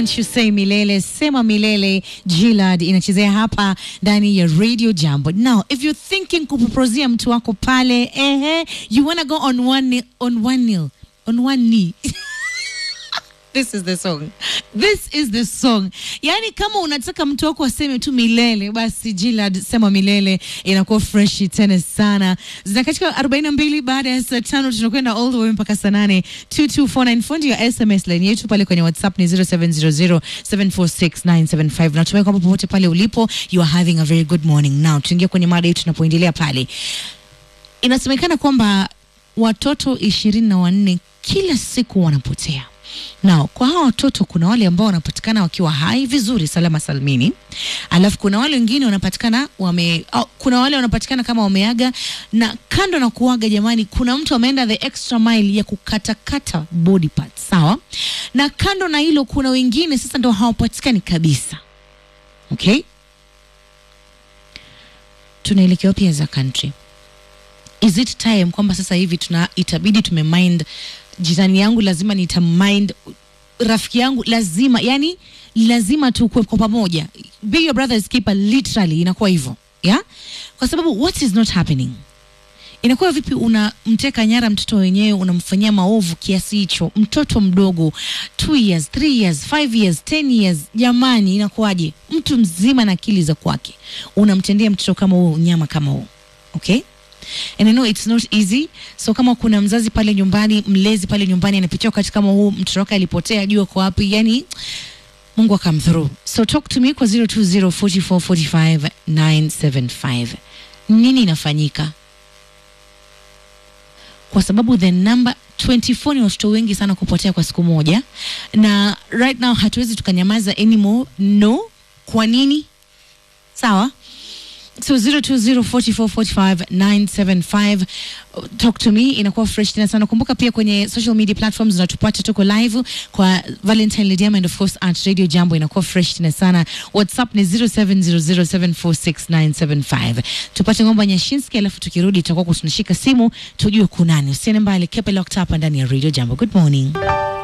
Don't you say milele, sema milele. Gilad inachezea hapa ndani ya Radio Jambo. Now, if you're thinking kupropozia mtu wako pale, ehe, you wanna go on one knee, on one knee, on one knee. This is the song. This is the song. Yaani kama unataka mtu wako aseme tu milele, basi Gilad sema milele inakuwa fresh tena sana. Zina katika 42 baada ya saa tano tunakwenda all the way mpaka saa 8. 22494 ndio SMS line yetu pale kwenye WhatsApp ni 0700746975. Natumai kwamba popote pale ulipo you are having a very good morning. Now tuingia kwenye mada yetu tunapoendelea pale. Inasemekana kwamba watoto ishirini na wanne kila siku wanapotea. Now, kwa hawa watoto kuna wale ambao wanapatikana wakiwa hai vizuri salama salmini, alafu kuna wale wengine wanapatikana wame, au, kuna wale wanapatikana kama wameaga, na kando na kuaga, jamani, kuna mtu ameenda the extra mile ya kukatakata body parts, sawa. Na kando na hilo, kuna wengine sasa ndo hawapatikani kabisa. Okay, tunaelekea wapi as a country? Is it time kwamba sasa hivi tuna itabidi tumemind jirani yangu lazima nitamind rafiki yangu lazima yani lazima tukue kwa pamoja be your brother's keeper literally inakuwa hivyo yeah kwa sababu what is not happening inakuwa vipi unamteka nyara mtoto wenyewe unamfanyia maovu kiasi hicho mtoto mdogo 2 years 3 years 5 years 10 years jamani inakuwaje mtu mzima na akili za kwake unamtendea mtoto kama huo unyama kama huo okay And I know it's not easy. So kama kuna mzazi pale nyumbani, mlezi pale nyumbani anapitia wakati kama huu, mtoto wake alipotea, jua kwa wapi, yani Mungu akam through. So talk to me kwa 0204445975. Nini inafanyika? Kwa sababu the number 24 ni watoto wengi sana kupotea kwa siku moja, na right now hatuwezi tukanyamaza anymore. No, kwa nini? Sawa so 0204445975 talk to me inakuwa fresh tena sana kumbuka pia kwenye social media platforms unatupata tuko live kwa valentine lidiam and of course at radio jambo inakuwa fresh tena sana whatsapp ni 0700746975 tupate ngomba nyashinski alafu tukirudi tutakuwa tunashika simu tujue kunani usiene mbali kepe locked hapa ndani ya radio jambo good morning